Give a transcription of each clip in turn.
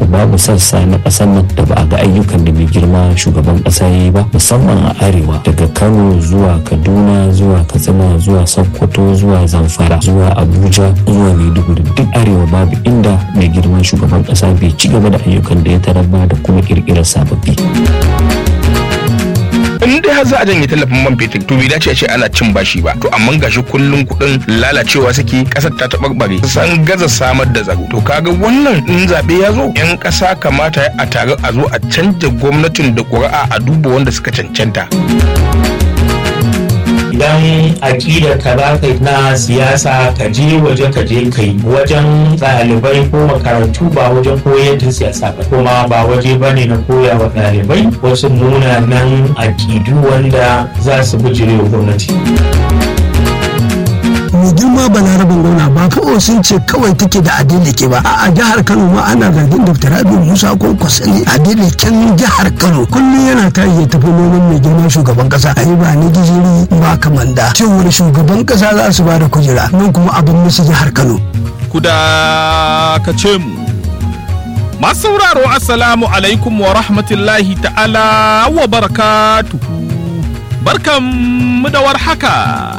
babu sassa na ƙasar nan da ba a ga ayyukan da mai girma shugaban ƙasa ya yi ba musamman a arewa daga kano zuwa kaduna zuwa katsina zuwa sokoto zuwa zamfara zuwa abuja zuwa maiduguri duk arewa babu inda mai girma shugaban ƙasa bai ci gaba da ayyukan da ya tarar ba da kuma ƙirƙirar sababbi. in dai har za a janye tallafin man fetur to bai dace a ce ana cin bashi ba to amma gashi kullun kuɗin lalacewa suke ƙasar ta taɓarɓare san gaza samar da tsaro to kaga wannan in zaɓe ya zo yan ƙasa kamata a tare a zo a canja gwamnatin da ƙuri'a a duba wanda suka cancanta. idan aƙidar ka za ka na siyasa ka je waje ka je kai wajen ɗalibai ko makarantu ba wajen koyar da siyasa ba kuma ba waje ba ne na koya wa ɗalibai wasu munanan aƙidu wanda za su bijire wa gwamnati. mai girma balarabin gwamna ba kawai sun ce kawai take da adilike ba a jihar kano ma ana zargin dr rabi musa ko kwasani adiliken jihar kano kullum yana ta ya tafi noman mai girma shugaban kasa a yi ba ni gijiri ba kamanda cewar shugaban kasa za su ba da kujera nan kuma abin musu jihar kano kuda ka ce mu masu sauraro assalamu alaikum wa rahmatullahi ta'ala wa barakatuhu barkan mu da warhaka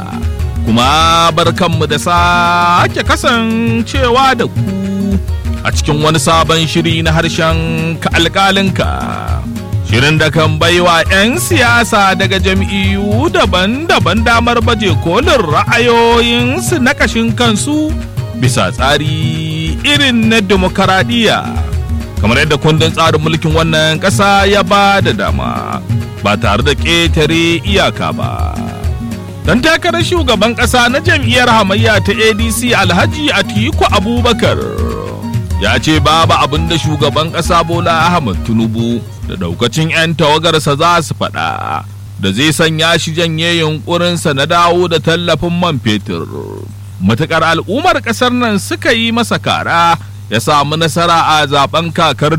kuma barkanmu da sake kasancewa da ku a cikin wani sabon shiri na harshen ka alƙalinka shirin da kan baiwa 'yan siyasa daga jam'iyyu daban-daban damar baje kolin ra'ayoyinsu na kashin kansu bisa tsari irin na demokaradiyya kamar yadda kundin tsarin mulkin wannan ƙasa ya ba da dama ba tare da ƙetare iyaka ba. Dan takarar shugaban ƙasa na jam'iyyar hamayya ta ADC Alhaji Atiku Abubakar ya ce babu abin da shugaban ƙasa Bola Ahmad Tinubu da daukacin 'yan tawagarsa za su faɗa da zai sanya shi janye yunkurinsa na dawo da tallafin man fetur. Matuƙar al'ummar ƙasar nan suka yi masa kara ya samu nasara a zaben kakar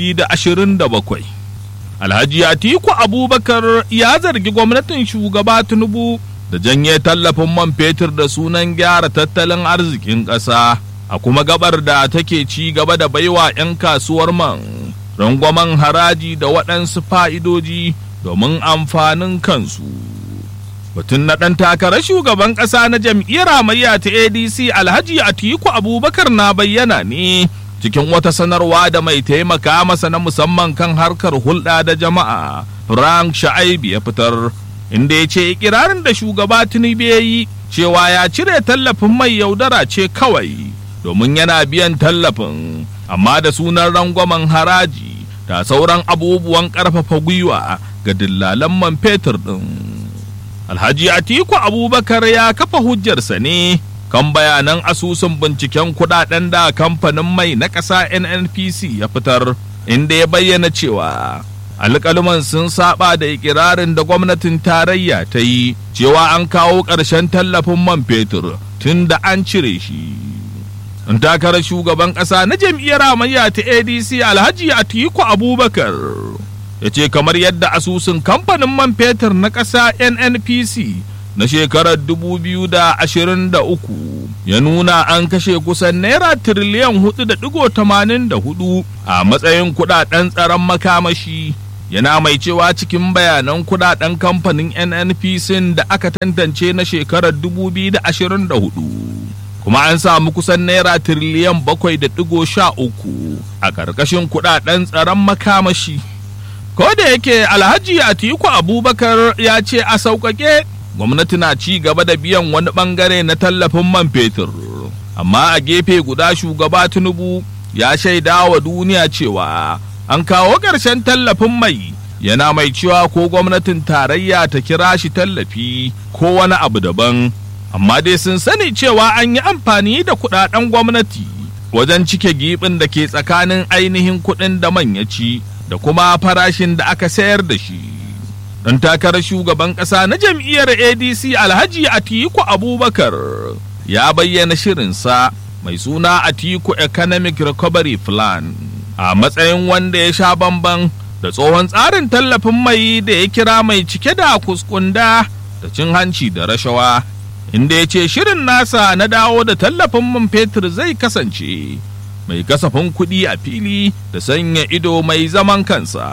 2027. Alhaji Atiku Abubakar ya zargi gwamnatin shugaba Tinubu da janye tallafin man fetur da sunan gyara tattalin arzikin ƙasa a kuma gabar da take ci gaba da baiwa 'yan kasuwar man rangwamen haraji da waɗansu fa'idoji domin amfanin kansu. Batun na ɗan takarar shugaban ƙasa na jam'iyyar hamayya ta ADC Alhaji Atiku Abubakar na bayyana ne cikin wata sanarwa da mai taimaka masa na musamman kan harkar hulɗa da jama'a Frank Sha'aibu ya fitar. inda ya ce ikirarin da shugaba tinubu ya yi cewa ya cire tallafin mai yaudara ce kawai domin yana biyan tallafin amma da sunan rangwamen haraji da sauran abubuwan ƙarfafa gwiwa ga dillalan man fetur ɗin. alhaji atiku abubakar ya kafa hujjarsa ne kan bayanan asusun binciken kudaden da kamfanin mai na ƙasa nnpc ya fitar inda ya bayyana cewa alƙaluman sun saba da ikirarin da gwamnatin tarayya ta yi cewa an kawo ƙarshen tallafin man fetur tun da an cire shi. An takarar shugaban ƙasa na jam'iyyar hamayya ta ADC Alhaji Atiku Abubakar ya ce kamar yadda asusun kamfanin man fetur na ƙasa NNPC na shekarar 2023 ya nuna an kashe kusan naira tiriliyan 4.84 a matsayin kudaden tsaron makamashi yana mai cewa cikin bayanan kudaden kamfanin nnpc da aka tantance na shekarar 2024 kuma an samu kusan naira tiriliyan 7.13 a ƙarƙashin kudaden tsaron makamashi ko da yake alhaji atiku abubakar ya ce a sauƙaƙe gwamnati na ci gaba da biyan wani ɓangare na tallafin man fetur amma a gefe guda shugaba tinubu ya shaida wa duniya cewa an kawo ƙarshen tallafin mai yana mai cewa ko gwamnatin tarayya ta kira shi tallafi ko wani abu daban amma dai sun sani cewa an yi amfani da kudaden gwamnati wajen cike giɓin da ke tsakanin ainihin kuɗin da man ya ci da kuma farashin da aka sayar da shi dan takarar shugaban ƙasa na jam'iyyar adc alhaji atiku abubakar ya bayyana shirinsa mai suna atiku economic recovery plan a matsayin wanda ya sha bamban da tsohon tsarin tallafin mai da ya kira mai cike da kuskunda da cin hanci da rashawa inda ya ce shirin nasa na dawo da tallafin man fetur zai kasance mai kasafin kuɗi a fili da sanya ido mai zaman kansa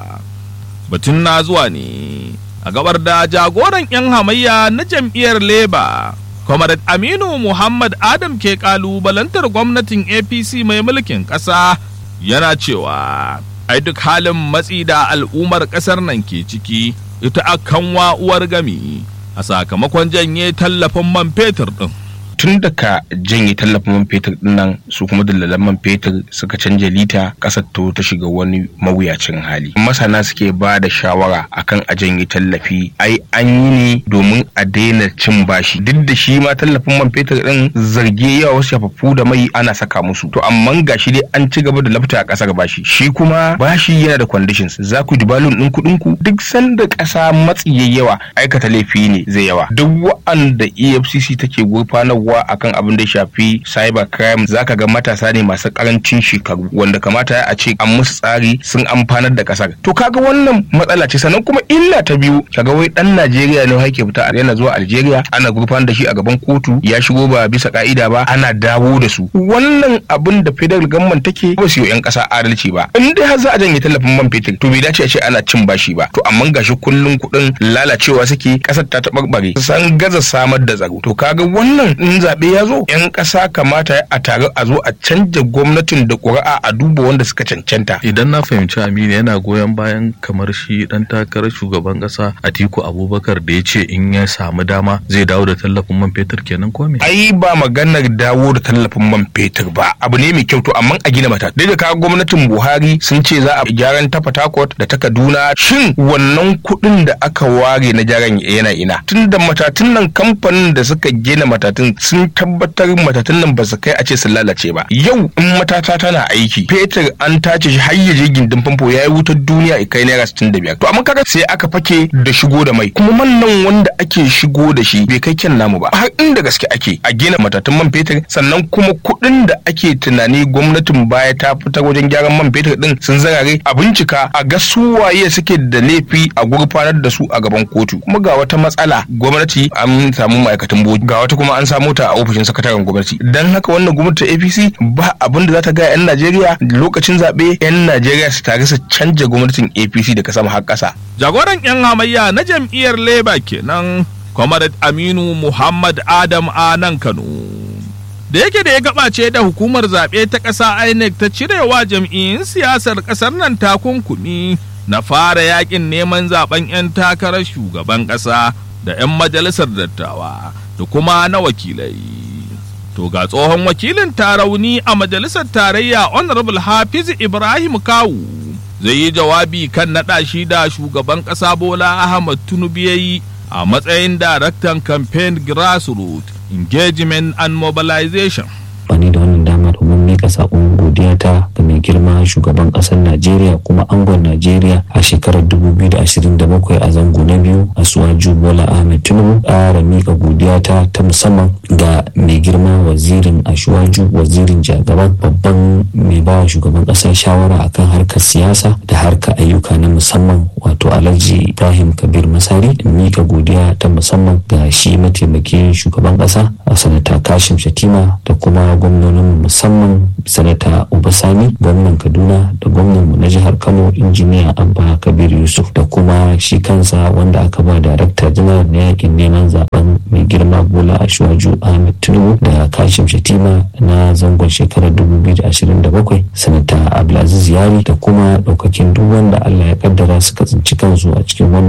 batun na zuwa ne a gabar da jagoran 'yan hamayya na jam'iyyar leba Comrade Aminu Muhammad Adam ke kalubalantar gwamnatin APC mai mulkin ƙasa yana cewa ai duk halin matsi da al'ummar ƙasar nan ke ciki ita akan uwar gami a sakamakon janye tallafin man fetur ɗin. tun da ka janye tallafin man fetur dinnan su kuma dalalan man fetur suka canja lita kasar to ta shiga wani mawuyacin hali masana suke ba da shawara akan a janye tallafi ai an yi ne domin a daina cin bashi duk da shi ma tallafin man fetur din zarge yawa wasu shafaffu da mai ana saka musu to amma gashi dai an ci gaba da lafta a kasar bashi shi kuma bashi yana da conditions za ku dubalun din kuɗin ku duk sanda ƙasa matsi yawa aikata laifi ne zai yawa duk wa'anda EFCC take gurfanar wa akan abin da ya shafi cyber crime zaka ga matasa ne masu karancin shekaru wanda kamata a ce an musu tsari sun amfanar da kasar to kaga wannan matsala ce sannan kuma illa ta biyu kaga wai dan Najeriya ne hake fita yana zuwa Algeria ana gurfanar da shi a gaban kotu ya shigo ba bisa ka'ida ba ana dawo da su wannan abin da federal government take ba su yi yan kasa adalci ba in dai har za a janye tallafin man fetur to bai dace a ce ana cin bashi ba to amma gashi kullun kuɗin lalacewa suke kasar ta taɓarɓare san gaza samar da tsaro to kaga wannan in zaɓe ya zo 'yan ƙasa kamata a tare a zo a canja gwamnatin da ƙuri'a a duba wanda suka cancanta. Idan na fahimci Aminu yana goyon bayan kamar shi ɗan takarar shugaban ƙasa Atiku Abubakar da ya ce in ya samu dama zai dawo da tallafin man fetur kenan ko me? Ai ba maganar dawo da tallafin man fetur ba abu ne mai kyau to amma a gina mata. Dai da kaga gwamnatin Buhari sun ce za a gyaran ta Fatakot da ta Kaduna shin wannan kuɗin da aka ware na gyaran yana ina tun da matatun nan kamfanin da suka gina matatun sun tabbatar matatun nan ba su kai a ce sun lalace ba yau in matata tana aiki fetur an tace shi har yaje gindin famfo yayi wutar duniya kai naira sittin da biyar to amma kaga sai aka fake da shigo da mai kuma man nan wanda ake shigo da shi bai kai kyan namu ba har inda gaske ake a gina matatun man fetur sannan kuma kuɗin da ake tunani gwamnatin baya ta fitar wajen gyaran man fetur din sun zarare a bincika a ga su waye suke da laifi a gurfanar da su a gaban kotu kuma ga wata matsala gwamnati an samu ma'aikatan bogi ga wata kuma an samu ta a ofishin sakataren gwamnati dan haka wannan gwamnati ta apc ba abin da za ta ga 'yan najeriya lokacin zaɓe 'yan najeriya su tare su canja gwamnatin apc daga sama har ƙasa. jagoran 'yan hamayya na jam'iyyar labour kenan comrade aminu muhammad adam a nan kano da yake da ya gabace da hukumar zaɓe ta ƙasa inec ta cirewa jam'iyyun siyasar ƙasar nan takunkumi na fara yakin neman zaben 'yan takarar shugaban ƙasa da 'yan majalisar dattawa da kuma na wakilai To ga tsohon wakilin tarauni a majalisar tarayya Honorable Hafiz Ibrahim Kawu zai yi jawabi kan naɗa shi da shugaban ƙasa Bola Ahmad Tinubu ya yi a matsayin daraktan campaign grassroots engagement and mobilization. Bani da wannan dama domin mika saƙon godiya ta ga mai girma shugaban ƙasar Najeriya kuma angon Najeriya a shekarar 2027 a zango na biyu a Suwaju Bola Ahmed Tinubu ƙara mika godiya ta ta musamman ga mai girma wazirin Ashwaju wazirin jagaban babban mai ba shugaban ƙasar shawara akan harkar siyasa da harkar ayyuka na musamman wato Alhaji Ibrahim Kabir Masari mika godiya ta musamman ga shi mataimakin shugaban ƙasa a sanata Kashim Shatima da kuma gwamnonin musamman sanata Obasani gwamnan Kaduna da gwamnan na jihar Kano injiniya Abba Kabir Yusuf da kuma shi kansa wanda aka ba darakta janar na yakin neman zaben mai girma Bola Ashwaju Ahmed Tinubu da Kashim Shatima na zangon shekarar 2027 sanata Abdulaziz Yari da kuma daukakin duk wanda Allah ya kaddara suka tsinci kansu a cikin wannan